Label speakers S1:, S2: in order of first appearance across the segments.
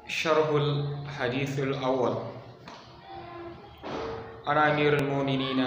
S1: شرح الحديث الأول أنا أمير المؤمنين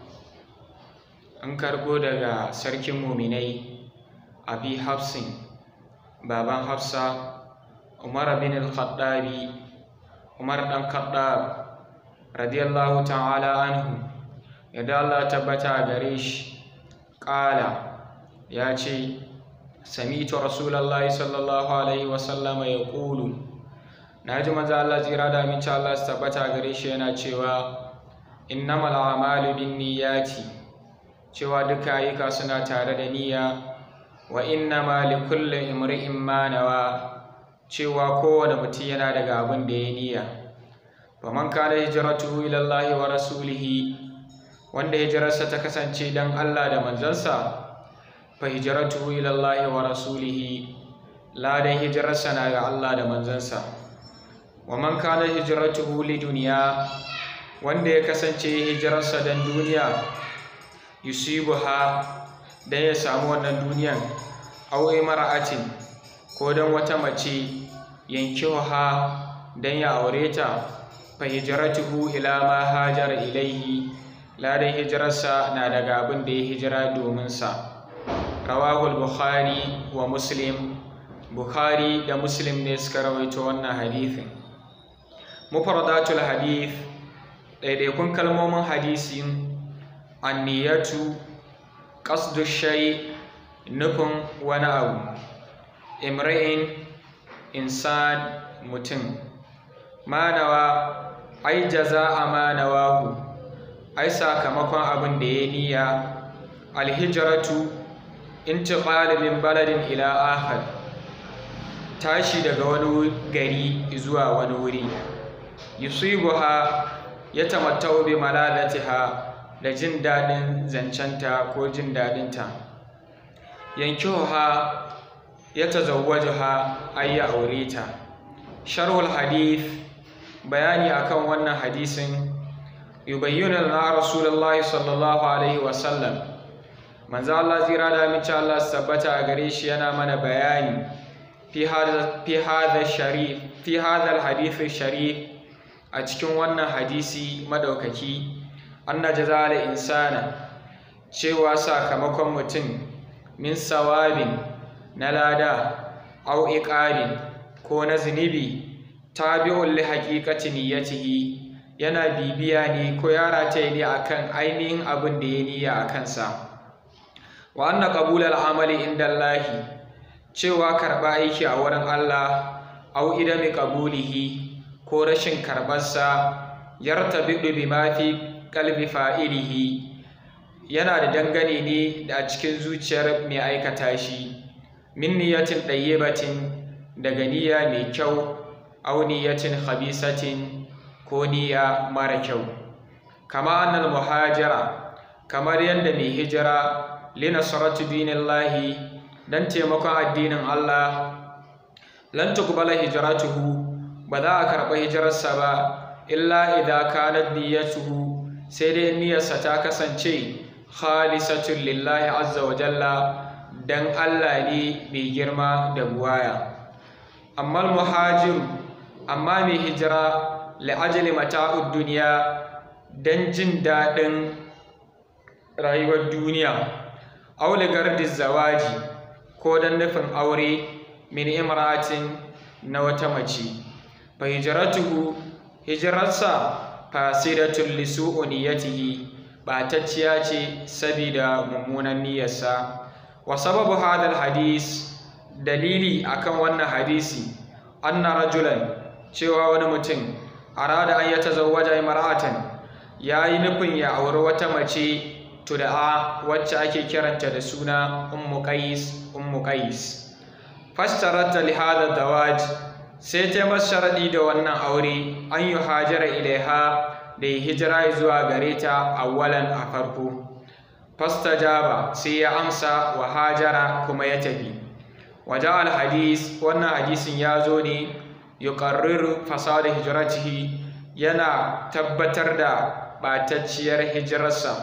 S1: an karɓo daga sarkin muminai abi hafsin baban hafsa umar bin al-khattabi umar dan khattab radiyallahu ta'ala anhu yadda Allah tabbata gare shi ƙala ya ce sami'tu rasulullahi sallallahu alaihi wasallama ya ƙulu na ji maza Allah tsira da aminci Allah su tabbata gare shi yana cewa innamal a'malu bin niyyati cewa duka ayyuka suna tare da niyya wa inna ma li kulli imri'in ma nawa cewa kowane mutum yana daga abin da ya niyya fa man kana hijratuhu ila Allah wa rasulihi wanda hijirarsa ta kasance dan Allah da manzansa fa hijratuhu ila Allah wa rasulihi ladan hijirarsa na ga Allah da manzansa wa man kana hijratuhu li dunya wanda ya kasance hijirarsa dan duniya yusibuha dan ya samu wannan duniyan aw imra'atin ko dan wata mace yankiha dan ya aure ta fa hijratuhu ila ma hajara ilaihi ladan hijirarsa na daga abin da ya hijira domin sa rawahu bukhari wa muslim bukhari da muslim ne suka rawaito wannan hadithin mufradatul hadith ɗaiɗaikun kalmomin hadisin anniyatu qasdu shay nufin wani abu imra'in insan mutum manawa ai jaza'a manawahu ai sakamakon abin da ya niyya alhijratu intiqal min baladin ila akhar tashi daga wani gari zuwa wani wuri yusibuha yatamattau bi malalatiha da jin daɗin zancenta ko jin daɗinta yankihuha ya tazawwajuha ay ya aure ta sharhul hadith bayani akan wannan hadisin yubayyana lana rasulullahi sallallahu alaihi wasallam manzo Allah zira da mace Allah tabbata a gare shi yana mana bayani fi hadha fi hadha sharif fi hadha alhadith sharif a cikin wannan hadisi madaukaki anna jazal insana cewa sakamakon mutum min sawabin na lada au iqabin ko na zunubi tabi'un li haqiqati niyyatihi yana bibiya ne ko ya rataye ne akan ainihin abin da ya niyya a kansa wa anna qabul al-amali inda Allah cewa karba aiki a wurin Allah au idami qabulihi ko rashin karbarsa yartabidu bima fi kalbi fa'ilihi yana da dangane ne da a cikin zuciyar mai aikata shi min niyatin ɗayyibatin daga niyya mai kyau au niyatin khabisatin ko niyya mara kyau kama annal muhajira kamar yadda mai hijira linasaratu dinillahi dan taimakon addinin Allah lan tuqbala hijratuhu ba za a karɓa hijirarsa ba illa idza kanat niyyatuhu sai dai niyyarsa ta kasance khalisatun lillahi azza wa jalla dan Allah ne mai girma da buwaya amma muhajiru amma mai hijira li'ajali mata'ud duniya dan jin daɗin rayuwar duniya aw li gardi zawaji ko dan nufin aure min imratin na wata mace fa hijratuhu hijrarsa fasidatun li su'u niyyatihi batacciya ce sabida mummunan niyyarsa wa sababu hadal hadis dalili akan wannan hadisi anna rajulan cewa wani mutum arada an yatazawwaja imra'atan yayi nufin ya auri wata mace tud'a wacce ake kiranta da suna ummu qais ummu qais fastarata li hada dawaj sai ta masa sharadi da wannan aure an yi hajara ilaiha da ya hijira zuwa gare ta awwalan a farko fastajaba sai ya amsa wa hajara kuma ya tafi waje alhadis wannan hadisin ya zo ne yuqarriru fasada hijratihi yana tabbatar da batacciyar hijirarsa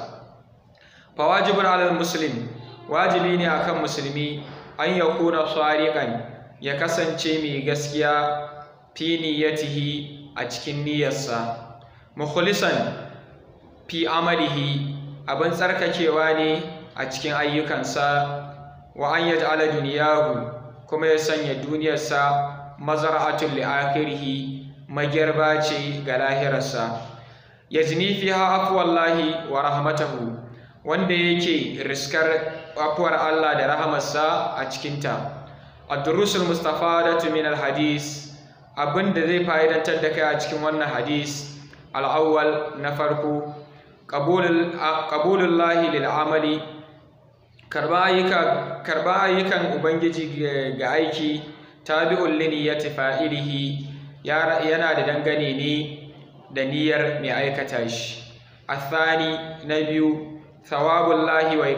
S1: fa wajibun alal muslim wajibi ne akan musulmi an yakuna sariqan ya kasance mai gaskiya fi niyyatihi a cikin niyyarsa mukhlisan fi amalihi abin tsarkakewa ne a cikin ayyukansa wa an yaj'ala duniyahu kuma ya sanya duniyarsa mazar'atul li akhirih magirba ce ga lahirarsa yajni fiha afwallahi wa rahmatahu wanda yake riskar afuwar Allah da rahamarsa a cikinta ad-durusul mustafadatu min al-hadis abinda zai fa'idantar da kai a cikin wannan hadis al-awwal na farko qabulullahi lil amali karba ayyukan ubangiji ga aiki tabi'un li niyyati fa'ilihi yana da dangane ne da niyyar mai aikata shi athani na biyu thawabullahi wa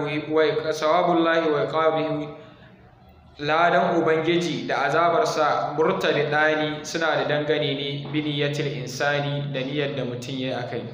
S1: iqabihi ladan ubangiji da azabarsa murtabidani suna da dangane ne bi niyyatil insani da niyyar da mutum yayi akai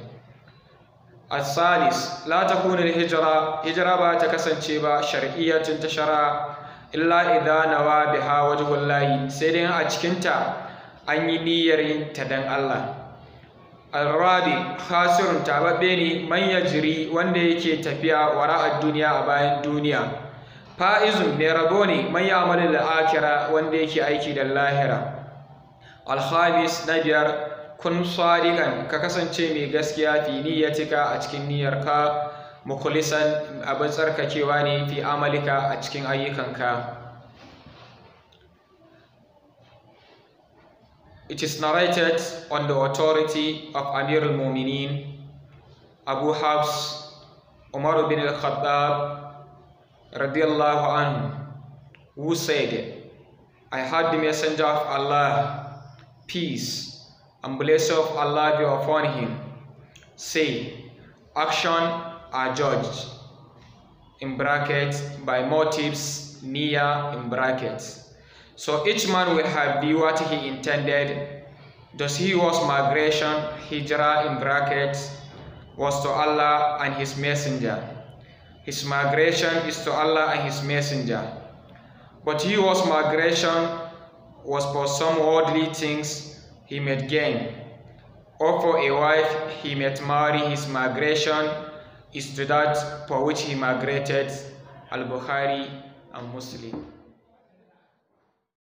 S1: الثالث لا تكون الهجرة هجرة با تكسنشي با شرعية تشرع إلا إذا نوى بها وجه الله سيدين أجكنتا أن ينير تدن الله الرابع خاسر تعببيني من يجري وندي كي تفيا وراء الدنيا أباين الدنيا فائز ميربوني من يعمل الآخرة وندي كي أيكي للآخرة الخامس نجر kun sadiqan ka kasance mai gaskiya fi niyyatika a cikin niyyarka mukhlisan abin tsarkakewa ne fi amalika a cikin ayyukanka It is narrated on the authority of Amir al-Mu'minin Abu Habs Umar bin al-Khattab radiyallahu anhu who said I heard the messenger of Allah peace and blessing of Allah be upon him. Say, action are judged in brackets by motives near in brackets. So each man will have be what he intended. Thus he was migration, hijrah in brackets, was to Allah and his messenger. His migration is to Allah and his messenger. But he was migration was for some worldly things he might gain, or for a wife he might marry, his migration is to that for which he migrated. Al Bukhari and Muslim.